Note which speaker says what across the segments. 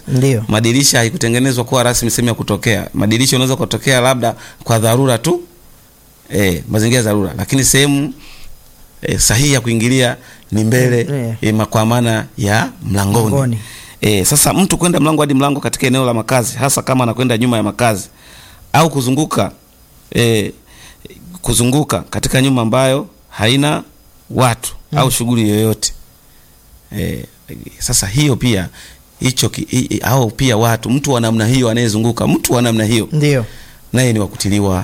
Speaker 1: Ndio.
Speaker 2: Madirisha haikutengenezwa kuwa rasmi sehemu ya kutokea. Madirisha unaweza kutokea labda kwa dharura tu, eh, mazingira ya dharura, lakini sehemu eh, sahihi ya kuingilia ni mbele
Speaker 1: Mm,
Speaker 2: eh, ma- kwa maana ya mlangoni.
Speaker 1: Mlangoni.
Speaker 2: Eh, sasa mtu kwenda mlango hadi mlango katika eneo la makazi, hasa kama anakwenda nyuma ya makazi au kuzunguka eh, kuzunguka katika nyumba ambayo haina watu au shughuli yoyote eh, sasa hiyo pia hicho ki- i- i- au pia watu mtu wa namna hiyo anayezunguka mtu wa namna hiyo
Speaker 1: Ndio.
Speaker 2: naye ni wakutiliwa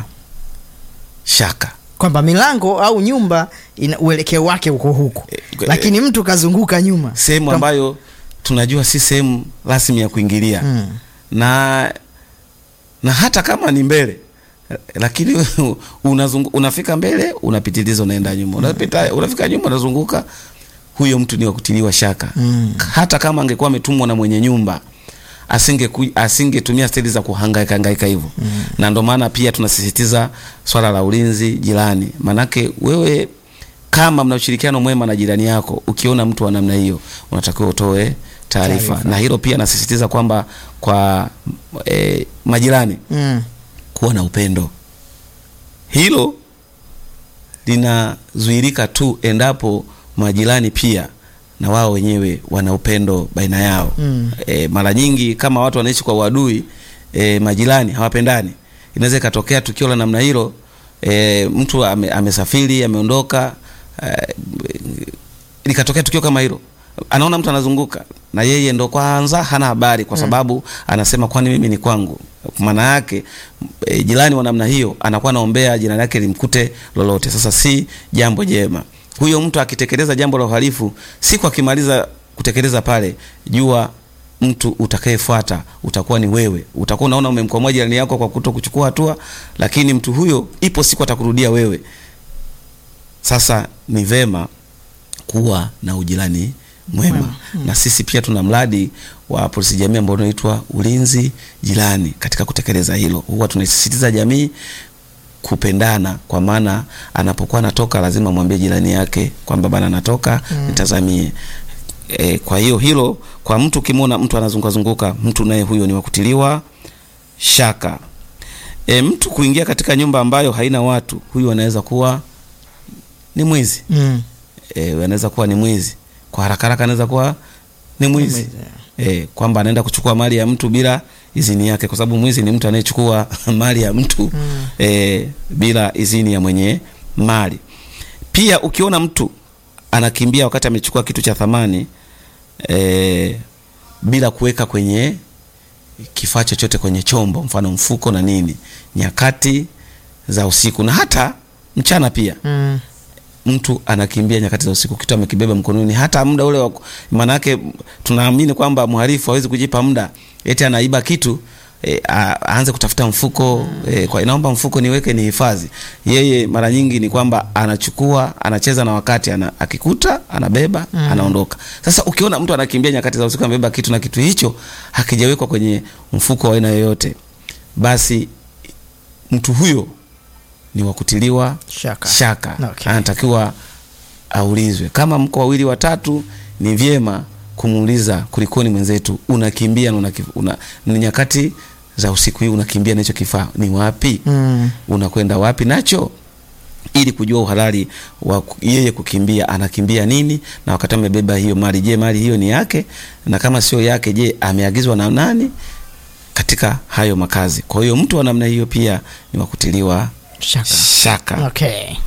Speaker 2: shaka
Speaker 1: Kwamba milango au nyumba ina uelekeo wake uko huko.
Speaker 2: Eh,
Speaker 1: Lakini mtu kazunguka nyuma.
Speaker 2: sehemu
Speaker 1: Kwamba-
Speaker 2: ambayo tunajua si sehemu rasmi ya kuingilia
Speaker 1: Mm.
Speaker 2: na na hata kama ni mbele eh, lakini unazungu, unafika mbele unapitiliza unaenda nyuma unapita unafika nyuma unazunguka huyo mtu ni wa kutiliwa shaka
Speaker 1: Mm.
Speaker 2: hata kama angekuwa ametumwa na mwenye nyumba asinge asingetumia steli za kuhangaika hangaika hivyo mm. na ndio maana pia tunasisitiza swala la ulinzi jirani manake wewe kama mna ushirikiano mwema na jirani yako ukiona mtu wa namna hiyo unatakiwa utoe taarifa
Speaker 1: Taarifa.
Speaker 2: na hilo pia nasisitiza kwamba kwa e, majirani
Speaker 1: Mm.
Speaker 2: kuwa na upendo hilo linazuirika tu endapo majirani pia na wao wenyewe wana upendo baina yao
Speaker 1: Mm.
Speaker 2: e, mara nyingi kama watu wanaishi kwa uadui e, majirani hawapendani inaweza ikatokea tukio la namna hilo e, mtu ame, amesafiri ameondoka e, likatokea tukio kama hilo anaona mtu anazunguka na yeye ndo kwanza hana habari kwa sababu anasema kwani mimi ni kwangu maana yake e, jirani wa namna hiyo anakuwa anaombea jirani yake limkute lolote sasa si jambo jema huyo mtu akitekeleza jambo la uhalifu siku akimaliza kutekeleza pale jua mtu utakayefuata utakuwa ni wewe utakuwa unaona umemkwamua jirani yako kwa kuto kuchukua hatua lakini mtu huyo ipo siku atakurudia wewe sasa ni vema kuwa na ujirani mwema na sisi pia tuna mradi wa polisi jamii ambao unaitwa ulinzi jirani katika kutekeleza hilo huwa tunaisisitiza jamii kupendana kwa maana anapokuwa anatoka lazima mwambie jirani yake kwamba bana anatoka mm. nitazamie e, kwa hiyo hilo kwa mtu ukimwona mtu anazunguka zunguka mtu naye huyo ni wakutiliwa shaka e, mtu kuingia katika nyumba ambayo haina watu huyu anaweza kuwa ni mwizi
Speaker 1: Mm.
Speaker 2: e, anaweza kuwa ni mwizi kwa haraka haraka anaweza kuwa ni mwizi e, kwamba anaenda kuchukua mali ya mtu bila idhini yake kwa sababu mwizi ni mtu anayechukua mali ya mtu mm. e, bila idhini ya mwenye mali pia ukiona mtu anakimbia wakati amechukua kitu cha thamani e, bila kuweka kwenye kifaa chochote kwenye chombo mfano mfuko na nini nyakati za usiku na hata mchana pia
Speaker 1: Mm.
Speaker 2: mtu anakimbia nyakati za usiku kitu amekibeba mkononi hata muda ule wa maana yake tunaamini kwamba mhalifu hawezi kujipa muda eti anaiba kitu e, a- aanze kutafuta mfuko e, kwa inaomba mfuko niweke ni hifadhi yeye mara nyingi ni kwamba anachukua anacheza na wakati ana, akikuta anabeba mm. anaondoka sasa ukiona mtu anakimbia nyakati za usiku amebeba kitu na kitu hicho hakijawekwa kwenye mfuko wa aina yoyote basi mtu huyo ni wakutiliwa
Speaker 1: Shaka.
Speaker 2: shaka
Speaker 1: Okay.
Speaker 2: anatakiwa aulizwe kama mko wawili watatu ni vyema kumuuliza kulikoni mwenzetu unakimbia na unaki- una, ni nyakati za usiku hii unakimbia na hicho kifaa ni wapi
Speaker 1: Mm.
Speaker 2: unakwenda wapi nacho ili kujua uhalali wa ku- yeye kukimbia anakimbia nini na wakati amebeba hiyo mali je mali hiyo ni yake na kama sio yake je ameagizwa na nani katika hayo makazi kwa hiyo mtu wa namna hiyo pia ni wakutiliwa
Speaker 1: Shaka.
Speaker 2: shaka
Speaker 1: Okay.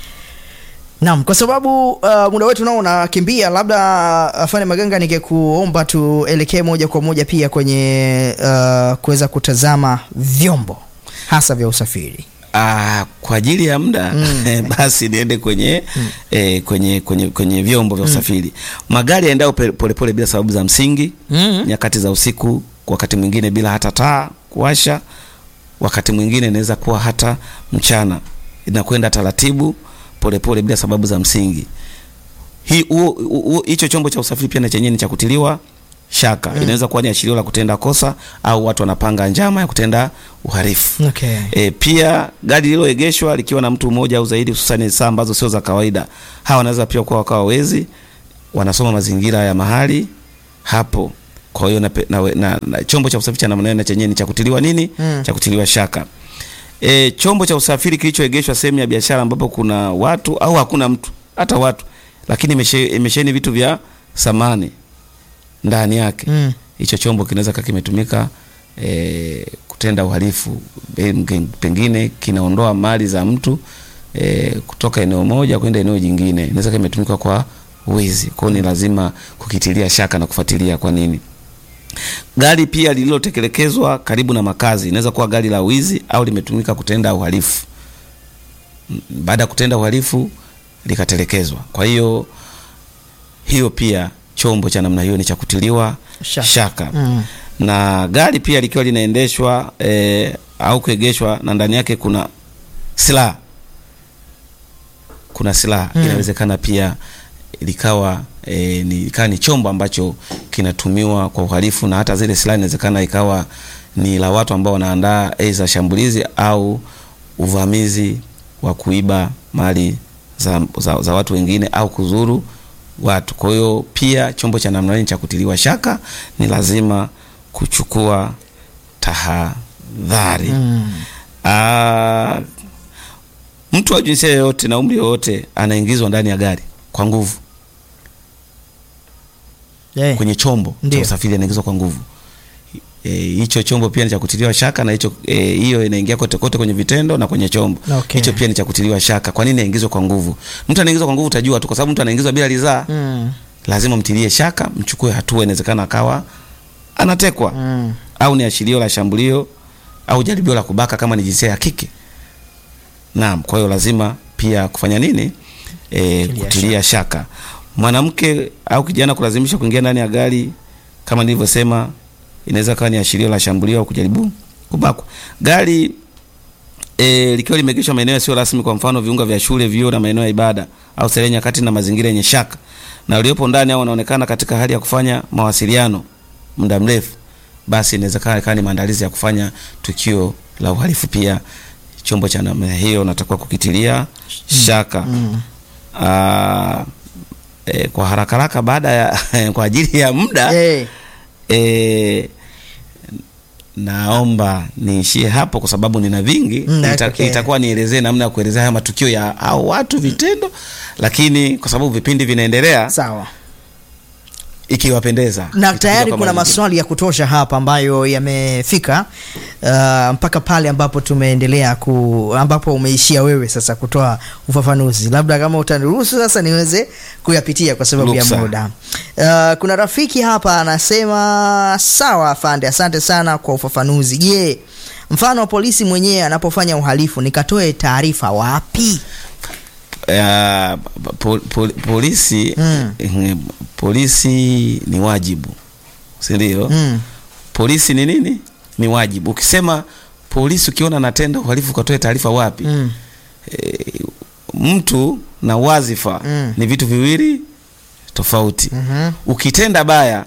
Speaker 1: Naam, kwa sababu uh, muda wetu nao unakimbia, labda afanye Maganga, ningekuomba tuelekee moja kwa moja pia kwenye uh, kuweza kutazama vyombo hasa vya usafiri.
Speaker 2: Ah, kwa ajili ya muda
Speaker 1: Mm.
Speaker 2: basi niende kwenye, eh, kwenye kwenye kwenye vyombo vya usafiri magari yaendao pe- polepole bila sababu za msingi
Speaker 1: Mm.
Speaker 2: nyakati za usiku wakati mwingine bila hata taa kuwasha wakati mwingine inaweza kuwa hata mchana inakwenda taratibu polepole bila sababu za msingi hii huo- huo- hicho chombo cha usafiri pia na chenyewe ni cha kutiliwa shaka inaweza kuwa ni ashirio la kutenda kosa au watu wanapanga njama ya kutenda uhalifu
Speaker 1: Okay.
Speaker 2: E, pia gari lililoegeshwa likiwa na mtu mmoja au zaidi, hususani saa ambazo sio za kawaida, hawa wanaweza pia kuwa wakawa wezi, wanasoma mazingira ya mahali hapo. Kwa hiyo na, na, na, na chombo cha usafiri cha namna hiyo na chenyewe ni cha kutiliwa nini?
Speaker 1: Mm.
Speaker 2: Cha kutiliwa shaka. E, chombo cha usafiri kilichoegeshwa sehemu ya biashara ambapo kuna watu au hakuna mtu hata watu, lakini imeshe- imesheheni vitu vya samani ndani yake
Speaker 1: Mm.
Speaker 2: hicho chombo kinaweza kaa kimetumika e, kutenda uhalifu Peng- pengine kinaondoa mali za mtu e, kutoka eneo moja kwenda eneo jingine, inaweza kaa imetumika kwa wizi. Kwa hiyo ni lazima kukitilia shaka na kufuatilia kwa nini. Gari pia lililotekelekezwa karibu na makazi inaweza kuwa gari la wizi au limetumika kutenda uhalifu. M- Baada ya kutenda uhalifu likatelekezwa. Kwa hiyo hiyo pia chombo cha namna hiyo ni cha kutiliwa
Speaker 1: Shaka.
Speaker 2: shaka,
Speaker 1: Mm.
Speaker 2: na gari pia likiwa linaendeshwa eh, au kuegeshwa na ndani yake kuna silaha, kuna silaha
Speaker 1: Mm.
Speaker 2: inawezekana pia likawa e, ni, ikawa ni chombo ambacho kinatumiwa kwa uhalifu, na hata zile silaha inawezekana ikawa ni la watu ambao wanaandaa aidha shambulizi au uvamizi wa kuiba mali za, za, za watu wengine au kuzuru watu. Kwa hiyo pia chombo cha namna hii cha kutiliwa shaka ni lazima kuchukua tahadhari.
Speaker 1: Mm.
Speaker 2: Ah, mtu wa jinsia yoyote na umri yoyote anaingizwa ndani ya gari kwa nguvu
Speaker 1: Eh.
Speaker 2: kwenye chombo
Speaker 1: Ndio.
Speaker 2: cha usafiri anaingizwa kwa nguvu. Eh, hicho chombo pia ni cha kutiliwa shaka na hicho eh, hiyo inaingia kote kote kwenye vitendo na kwenye chombo.
Speaker 1: Okay.
Speaker 2: Hicho pia ni cha kutiliwa shaka. Kwa nini aingizwe kwa nguvu? Mtu anaingizwa kwa nguvu utajua tu kwa sababu mtu anaingizwa bila ridhaa.
Speaker 1: Mm.
Speaker 2: Lazima mtilie shaka, mchukue hatua, inawezekana akawa anatekwa
Speaker 1: Mm.
Speaker 2: au ni ashilio la shambulio au jaribio la kubaka kama ni jinsia ya kike. Naam, kwa hiyo lazima pia kufanya nini? E,
Speaker 1: Kutilia
Speaker 2: kutilia shaka. Mwanamke au kijana kulazimisha kuingia ndani ya gari kama nilivyosema, inaweza kawa ni ashilio la shambulio au kujaribu kubakwa. Gari e, likiwa limeegeshwa maeneo yasiyo rasmi, kwa mfano viunga vya shule, vyuo na maeneo ya ibada au starehe nyakati na mazingira yenye shaka, na waliopo ndani au wanaonekana katika hali ya kufanya mawasiliano muda mrefu, basi inawezekana ikawa ni maandalizi ya kufanya tukio la uhalifu. Pia chombo cha namna hiyo natakiwa kukitilia shaka.
Speaker 1: Mm.
Speaker 2: Aa, e, kwa haraka haraka baada ya kwa ajili ya muda
Speaker 1: Eh.
Speaker 2: e, naomba niishie hapo kwa sababu nina vingi
Speaker 1: Mm,
Speaker 2: Ita,
Speaker 1: okay.
Speaker 2: itakuwa nielezee namna ya kuelezea haya matukio ya hao watu vitendo, lakini kwa sababu vipindi vinaendelea,
Speaker 1: Sawa.
Speaker 2: ikiwapendeza
Speaker 1: na
Speaker 2: itakuja
Speaker 1: tayari
Speaker 2: kwa
Speaker 1: kuna
Speaker 2: marudio.
Speaker 1: maswali ya kutosha hapa ambayo yamefika uh, mpaka pale ambapo tumeendelea ku ambapo umeishia wewe sasa kutoa ufafanuzi, labda kama utaniruhusu sasa niweze kuyapitia kwa sababu ya
Speaker 2: Ruksa.
Speaker 1: muda. Uh, kuna rafiki hapa anasema sawa afande, asante sana kwa ufafanuzi. Je, mfano polisi mwenyewe anapofanya uhalifu nikatoe taarifa wapi?
Speaker 2: Eh, po, po, polisi
Speaker 1: Mm.
Speaker 2: eh, polisi ni wajibu, si ndio?
Speaker 1: Mm.
Speaker 2: Polisi ni nini? Ni wajibu. Ukisema polisi, ukiona anatenda uhalifu, ukatoe taarifa wapi?
Speaker 1: Mm.
Speaker 2: e, mtu na wazifa
Speaker 1: Mm.
Speaker 2: ni vitu viwili tofauti.
Speaker 1: Mhm.
Speaker 2: Ukitenda baya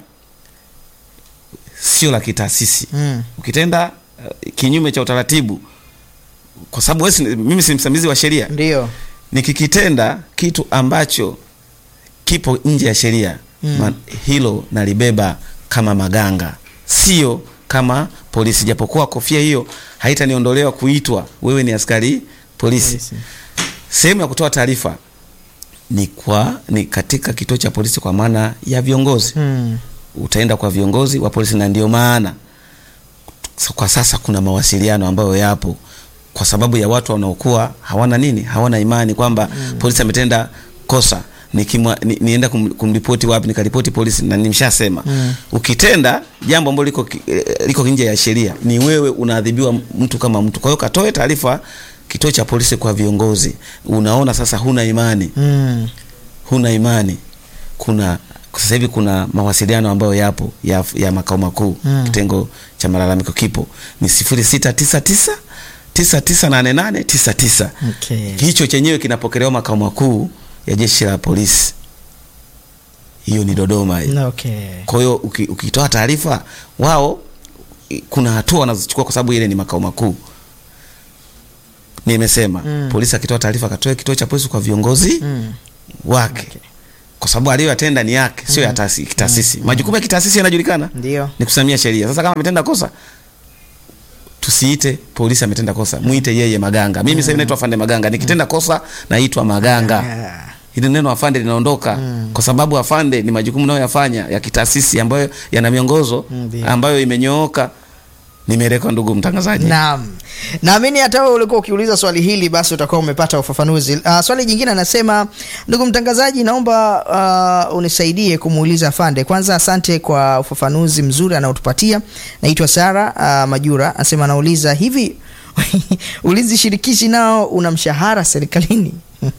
Speaker 2: sio la kitaasisi.
Speaker 1: Mm.
Speaker 2: Ukitenda uh, kinyume cha utaratibu, kwa sababu wewe si- mimi si msimamizi wa sheria,
Speaker 1: Ndio.
Speaker 2: nikikitenda kitu ambacho kipo nje ya sheria
Speaker 1: Mm.
Speaker 2: ma- hilo nalibeba kama maganga, sio kama polisi, japokuwa kofia hiyo haitaniondolewa kuitwa wewe ni askari polisi.
Speaker 1: Polisi.
Speaker 2: Sehemu ya kutoa taarifa ni kwa ni katika kituo cha polisi, kwa maana ya viongozi
Speaker 1: Mm.
Speaker 2: utaenda kwa viongozi wa polisi, na ndio maana so, kwa sasa kuna mawasiliano ambayo yapo kwa sababu ya watu wanaokuwa hawana nini, hawana imani kwamba polisi ametenda kosa nikimwa, ni, nienda kum, kumripoti wapi, nikaripoti polisi, na nimeshasema
Speaker 1: Mm.
Speaker 2: ukitenda jambo ambalo liko, ki- eh, liko nje ya sheria ni wewe unaadhibiwa mtu kama mtu. Kwa hiyo katoe taarifa kituo cha polisi kwa viongozi. Unaona sasa huna imani
Speaker 1: Mm.
Speaker 2: huna imani. Kuna sasa hivi kuna mawasiliano ambayo yapo ya, ya makao makuu
Speaker 1: Mm.
Speaker 2: kitengo cha malalamiko kipo ni sifuri sita tisa tisa tisa tisa nane nane tisa tisa.
Speaker 1: Okay.
Speaker 2: Hicho chenyewe kinapokelewa makao makuu ya jeshi la polisi, hiyo ni Dodoma hii.
Speaker 1: Okay.
Speaker 2: Kwa hiyo uki- ukitoa taarifa wao, i- kuna hatua wanazochukua kwa sababu ile ni makao makuu. Nimesema
Speaker 1: Mm.
Speaker 2: polisi akitoa taarifa akatoe kituo cha polisi kwa viongozi
Speaker 1: Mm.
Speaker 2: wake
Speaker 1: Okay.
Speaker 2: kwa sababu aliyoyatenda ni yake, sio ya taasi- kitaasisi. Majukumu ya kitaasisi yanajulikana,
Speaker 1: Ndio.
Speaker 2: ni kusimamia sheria. Sasa kama ametenda kosa, tusiite polisi ametenda kosa, muite yeye Maganga. Mimi sasa hivi naitwa afande Maganga, nikitenda kosa naitwa Maganga.
Speaker 1: Ah.
Speaker 2: Hili neno afande linaondoka kwa sababu afande ni majukumu nayoyafanya ya kitaasisi ambayo yana miongozo
Speaker 1: Ndio.
Speaker 2: ambayo imenyooka. Nimeelekwa ndugu mtangazaji.
Speaker 1: Naam, naamini hata wewe ulikuwa ukiuliza swali hili, basi utakuwa umepata ufafanuzi. Uh, swali jingine anasema, ndugu mtangazaji, naomba uh, unisaidie kumuuliza afande. Kwanza asante kwa ufafanuzi mzuri anaotupatia. Naitwa Sara uh, Majura, anasema anauliza hivi ulinzi shirikishi nao una mshahara serikalini?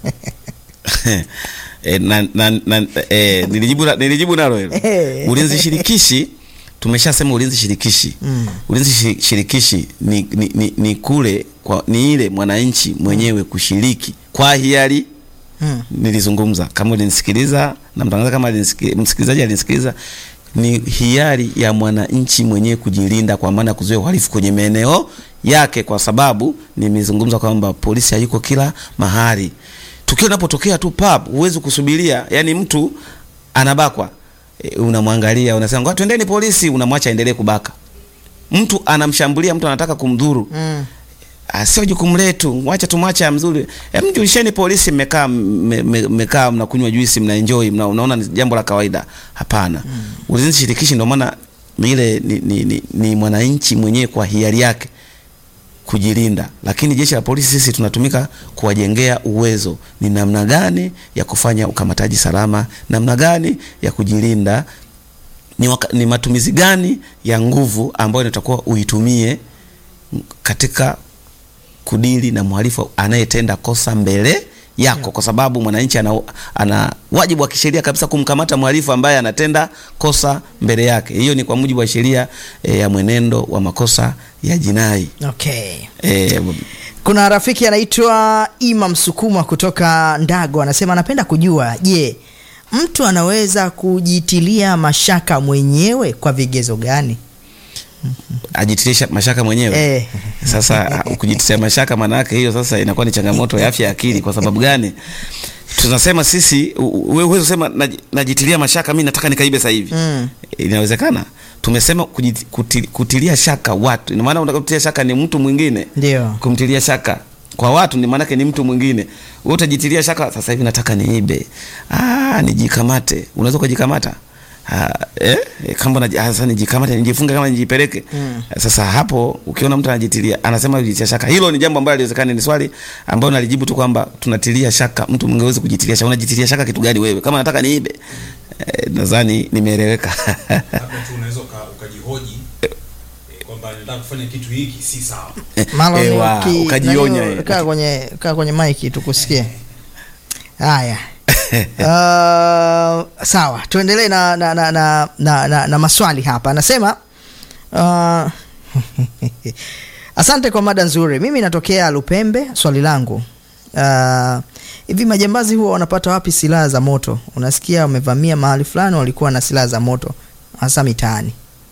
Speaker 2: e, na, na, na, e, nilijibu, na- nilijibu nalo hilo.
Speaker 1: Eh.
Speaker 2: Ulinzi shirikishi tumeshasema ulinzi shirikishi
Speaker 1: Mm.
Speaker 2: ulinzi shi- shirikishi ni, ni, ni, ni kule kwa, ni ile mwananchi mwenyewe kushiriki kwa hiari
Speaker 1: Mm.
Speaker 2: nilizungumza kama ulinisikiliza na mtangazaji kama alinisiki- msikilizaji alinisikiliza ni hiari ya mwananchi mwenyewe kujilinda kwa maana ya kuzuia uhalifu kwenye maeneo yake kwa sababu nimezungumza kwamba polisi hayuko kila mahali tukio linapotokea tu pap huwezi kusubiria yani mtu anabakwa e, unamwangalia unasema ngoja twendeni polisi unamwacha aendelee kubaka mtu anamshambulia mtu anataka kumdhuru
Speaker 1: Mm.
Speaker 2: Ah, sio jukumu letu, wacha tumwache amzuri. Hem, julisheni polisi, mmekaa mme- mme- mmekaa mnakunywa juisi mna enjoy mna, unaona ni jambo la kawaida. Hapana. Ulinzi shirikishi ndio maana ile ni, ni, ni, ni mwananchi mwenyewe kwa hiari yake kujilinda, lakini jeshi la polisi sisi tunatumika kuwajengea uwezo ni namna gani ya kufanya ukamataji salama, namna gani ya kujilinda, ni, waka, ni matumizi gani ya nguvu ambayo inatakuwa uitumie katika kudili na mhalifu anayetenda kosa mbele yako, kwa sababu mwananchi ana, ana wajibu wa kisheria kabisa kumkamata mhalifu ambaye anatenda kosa mbele yake. Hiyo ni kwa mujibu wa sheria e, ya mwenendo wa makosa ya jinai
Speaker 1: Okay.
Speaker 2: e,
Speaker 1: Kuna rafiki anaitwa Ima Msukuma kutoka Ndago, anasema anapenda kujua, je, mtu anaweza kujitilia mashaka mwenyewe kwa vigezo gani?
Speaker 2: ajitilisha mashaka mwenyewe
Speaker 1: Eh.
Speaker 2: Sasa kujitilia mashaka, maana yake hiyo sasa inakuwa ni changamoto ya afya ya akili. Kwa sababu gani? Tunasema sisi, u- u- wewe huwezi kusema naji- najitilia mashaka, mimi nataka nikaibe sasa hivi
Speaker 1: Mm.
Speaker 2: inawezekana. Tumesema kujiti- kuti- kutilia shaka watu, ina maana unataka kutilia shaka ni mtu mwingine
Speaker 1: Ndio.
Speaker 2: kumtilia shaka kwa watu ni maanake ni mtu mwingine. Wewe utajitilia shaka, sasa hivi nataka niibe, ah, nijikamate. Unaweza kujikamata Ah, eh, eh, kama unaji- ah, sasa nijikamate, nijifunge kama nijipeleke.
Speaker 1: Mm.
Speaker 2: Sasa hapo ukiona mtu anajitilia, anasema kujitia shaka, hilo ni jambo ambalo haliwezekani. Ni swali ambalo nalijibu tu kwamba tunatilia shaka, mtu mwingine hawezi kujitilia shaka. Unajitilia shaka kitu gani wewe? Kama nataka niibe, eh, nadhani nimeeleweka.
Speaker 3: labda tu unaweza uka- ukajihoji eh, kwamba nataka kufanya kitu hiki si sawa
Speaker 1: Marlon,
Speaker 2: Ewa,
Speaker 1: uki-
Speaker 2: ukajionya,
Speaker 1: nani,
Speaker 2: eh.
Speaker 1: kaa kwenye kaa kwenye maiki tukusikie. Haya. Uh, sawa, tuendelee na na, na, na, na, na, na maswali hapa. Anasema uh, asante kwa mada nzuri. Mimi natokea Lupembe. Swali langu uh, hivi majambazi huwa wanapata wapi silaha za moto? Unasikia wamevamia mahali fulani, walikuwa na silaha za moto hasa mitaani.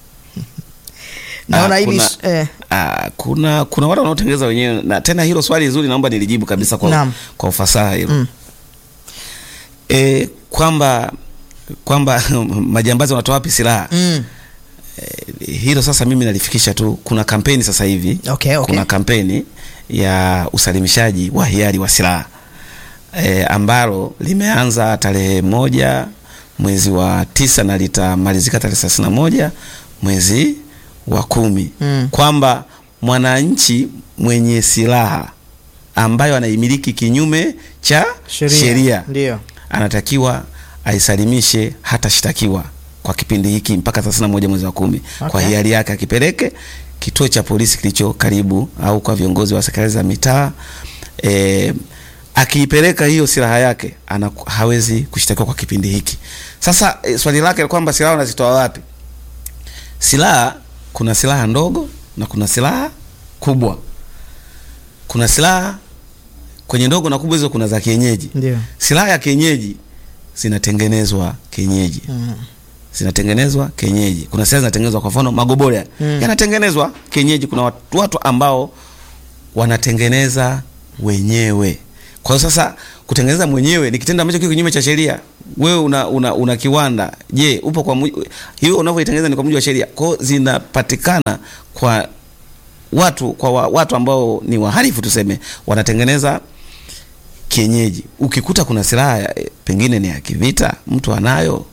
Speaker 1: Naona
Speaker 2: Ah,
Speaker 1: hili
Speaker 2: kuna-
Speaker 1: eh,
Speaker 2: Ah, kuna kuna wale wanaotengeneza wenyewe na tena hilo swali zuri naomba nilijibu kabisa kwa,
Speaker 1: Naam.
Speaker 2: kwa ufasaha hilo
Speaker 1: Mm.
Speaker 2: e, kwamba kwamba majambazi wanatoa wapi silaha
Speaker 1: mm,
Speaker 2: e, hilo sasa mimi nalifikisha tu kuna kampeni sasa hivi
Speaker 1: Okay, okay.
Speaker 2: kuna kampeni ya usalimishaji wa hiari wa silaha e, ambalo limeanza tarehe moja mwezi wa tisa na litamalizika tarehe thelathini na moja mwezi wa kumi
Speaker 1: Mm.
Speaker 2: kwamba mwananchi mwenye silaha ambayo anaimiliki kinyume cha
Speaker 1: Sheria.
Speaker 2: sheria
Speaker 1: Ndio.
Speaker 2: anatakiwa aisalimishe hatashtakiwa kwa kipindi hiki mpaka 31 mwezi wa kumi
Speaker 1: Okay.
Speaker 2: kwa hiari yake akipeleke kituo cha polisi kilicho karibu au kwa viongozi wa serikali za mitaa e, akiipeleka hiyo silaha yake ana, hawezi kushtakiwa kwa kipindi hiki sasa e, swali lake kwamba silaha unazitoa wapi silaha kuna silaha ndogo na kuna silaha kubwa kuna silaha kwenye ndogo na kubwa hizo kuna za kienyeji
Speaker 1: Ndio.
Speaker 2: silaha ya kienyeji zinatengenezwa kienyeji
Speaker 1: Mm.
Speaker 2: zinatengenezwa kienyeji kuna silaha zinatengenezwa kwa mfano magobole
Speaker 1: Mm.
Speaker 2: yanatengenezwa kienyeji kuna watu, watu ambao wanatengeneza wenyewe Kwa hiyo sasa kutengeneza mwenyewe ni kitendo ambacho kiko kinyume cha sheria. Wewe una, una, una kiwanda, je, upo kwa mujibu hiyo unavyoitengeneza ni kwa mujibu wa sheria? Kwa hiyo zinapatikana kwa watu kwa wa, watu ambao ni wahalifu tuseme, wanatengeneza kienyeji. Ukikuta kuna silaha ya- pengine ni ya kivita, mtu anayo,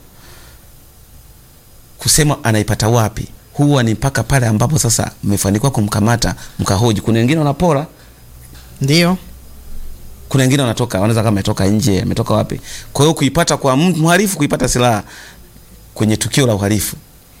Speaker 2: kusema anaipata wapi, huwa ni mpaka pale ambapo sasa mmefanikiwa kumkamata mkahoji. Kuna wengine wanapora
Speaker 1: Ndio.
Speaker 2: kuna wengine wanatoka wanaweza kama ametoka nje ametoka wapi. Kwa hiyo kuipata kwa mtu mhalifu, kuipata silaha kwenye tukio la uhalifu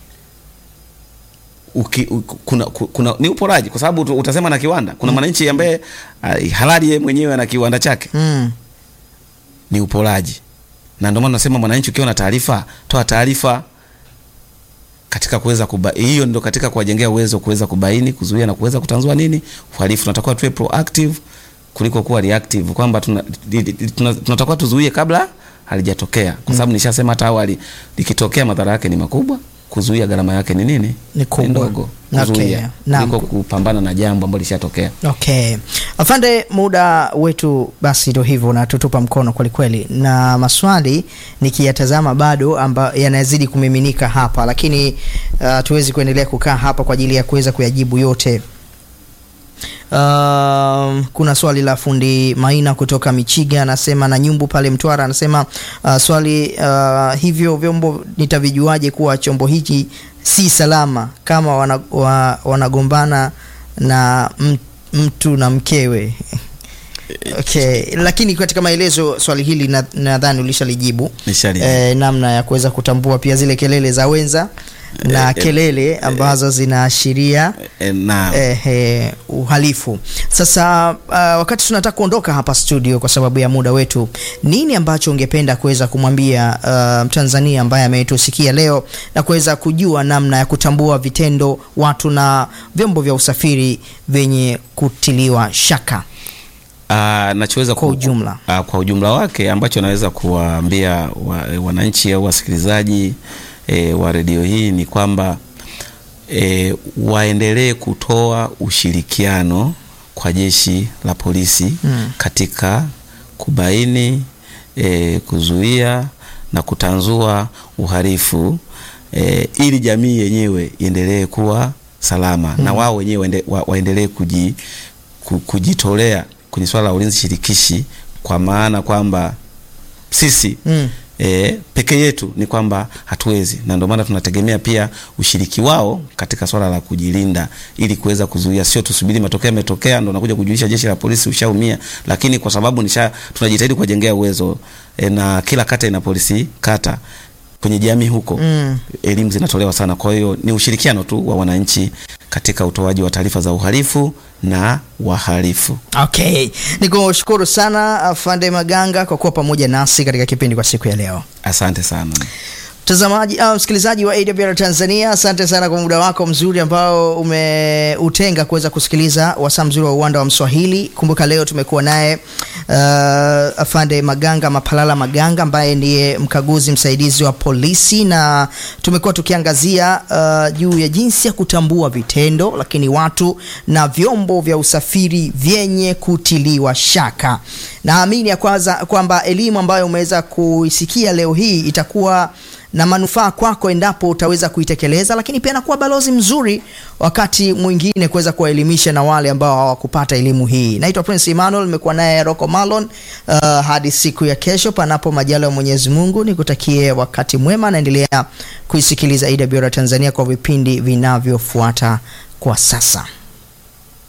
Speaker 2: uki, u, kuna, ku- kuna ni uporaji, kwa sababu utu- utasema na kiwanda. Kuna mwananchi ambaye uh, halali yeye mwenyewe ana kiwanda chake,
Speaker 1: Mm.
Speaker 2: ni uporaji, na ndio maana nasema mwananchi, ukiwa na taarifa, toa taarifa katika kuweza kuba hiyo ndio katika kuwajengea uwezo kuweza kubaini, kuzuia na kuweza kutanzua nini uhalifu. Tunatakiwa tuwe proactive kuliko kuwa reactive, kwamba tuna, di- di- tuna, tunatakiwa tuzuie kabla halijatokea, kwa sababu nishasema hata awali, likitokea madhara yake ni makubwa, kuzuia gharama yake ni nini?
Speaker 1: Ni kubwa.
Speaker 2: ndogo.
Speaker 1: Okay.
Speaker 2: Kuzuia
Speaker 1: Naam.
Speaker 2: kuliko kupambana na jambo ambalo lishatokea.
Speaker 1: Okay. Afande, muda wetu basi ndio hivyo unatutupa mkono kweli kweli, na maswali nikiyatazama bado amba yanazidi kumiminika hapa, lakini uh, tuwezi kuendelea kukaa hapa kwa ajili ya kuweza kuyajibu yote. Um, kuna swali la fundi Maina kutoka Michiga anasema, na Nyumbu pale Mtwara anasema uh, swali uh, hivyo vyombo nitavijuaje kuwa chombo hiki si salama kama wana, wa, wanagombana na m- mtu na mkewe? Okay, lakini katika maelezo swali hili na- nadhani ulishalijibu
Speaker 2: Nishalijibu.
Speaker 1: eh, namna ya kuweza kutambua pia zile kelele za wenza na
Speaker 2: Eh, eh,
Speaker 1: kelele ambazo zinaashiria
Speaker 2: E, na
Speaker 1: eh, eh, uhalifu. Sasa uh, wakati tunataka kuondoka hapa studio kwa sababu ya muda wetu, nini ambacho ungependa kuweza kumwambia uh, Mtanzania ambaye ametusikia leo na kuweza kujua namna ya kutambua vitendo, watu na vyombo vya usafiri vyenye kutiliwa shaka?
Speaker 2: Ah, nachoweza
Speaker 1: Kwa
Speaker 2: ku-
Speaker 1: ujumla.
Speaker 2: ah, kwa ujumla wake ambacho naweza kuwaambia wa, wananchi au wasikilizaji e, wa redio hii ni kwamba e, waendelee kutoa ushirikiano kwa jeshi la polisi
Speaker 1: Mm.
Speaker 2: katika kubaini e, kuzuia na kutanzua uhalifu e, ili jamii yenyewe iendelee kuwa salama na wao wenyewe waende- wa, waendelee kuji, ku, kujitolea kwenye swala la ulinzi shirikishi kwa maana kwamba sisi
Speaker 1: Mm.
Speaker 2: e, peke yetu ni kwamba hatuwezi, na ndio maana tunategemea pia ushiriki wao katika swala la kujilinda, ili kuweza kuzuia, sio tusubiri matokeo yametokea ndo nakuja kujulisha jeshi la polisi ushaumia, lakini kwa sababu nisha tunajitahidi kuwajengea uwezo e, na kila kata ina polisi kata kwenye jamii huko
Speaker 1: Mm.
Speaker 2: elimu zinatolewa sana. Kwa hiyo ni ushirikiano tu wa wananchi katika utoaji wa taarifa za uhalifu na wahalifu.
Speaker 1: Okay, nikushukuru sana Afande Maganga kwa kuwa pamoja nasi katika kipindi kwa siku ya leo.
Speaker 2: Asante sana.
Speaker 1: Mtazamaji au msikilizaji wa AWR Tanzania, asante sana kwa muda wako mzuri ambao umeutenga kuweza kusikiliza wasaa mzuri wa uwanda wa Mswahili. Kumbuka leo tumekuwa naye uh, afande Maganga Mapalala Maganga ambaye ndiye mkaguzi msaidizi wa polisi, na tumekuwa tukiangazia uh, juu ya jinsi ya kutambua vitendo, lakini watu na vyombo vya usafiri vyenye kutiliwa shaka. Naamini ya kwanza kwamba elimu ambayo umeweza kuisikia leo hii itakuwa na manufaa kwako endapo utaweza kuitekeleza, lakini pia nakuwa balozi mzuri wakati mwingine kuweza kuwaelimisha na wale ambao hawakupata elimu hii. Naitwa Prince Emmanuel, nimekuwa naye Rocco Malon. Uh, hadi siku ya kesho, panapo majaliwa ya Mwenyezi Mungu, nikutakie wakati mwema. Naendelea kuisikiliza AWR Tanzania kwa vipindi vinavyofuata kwa sasa.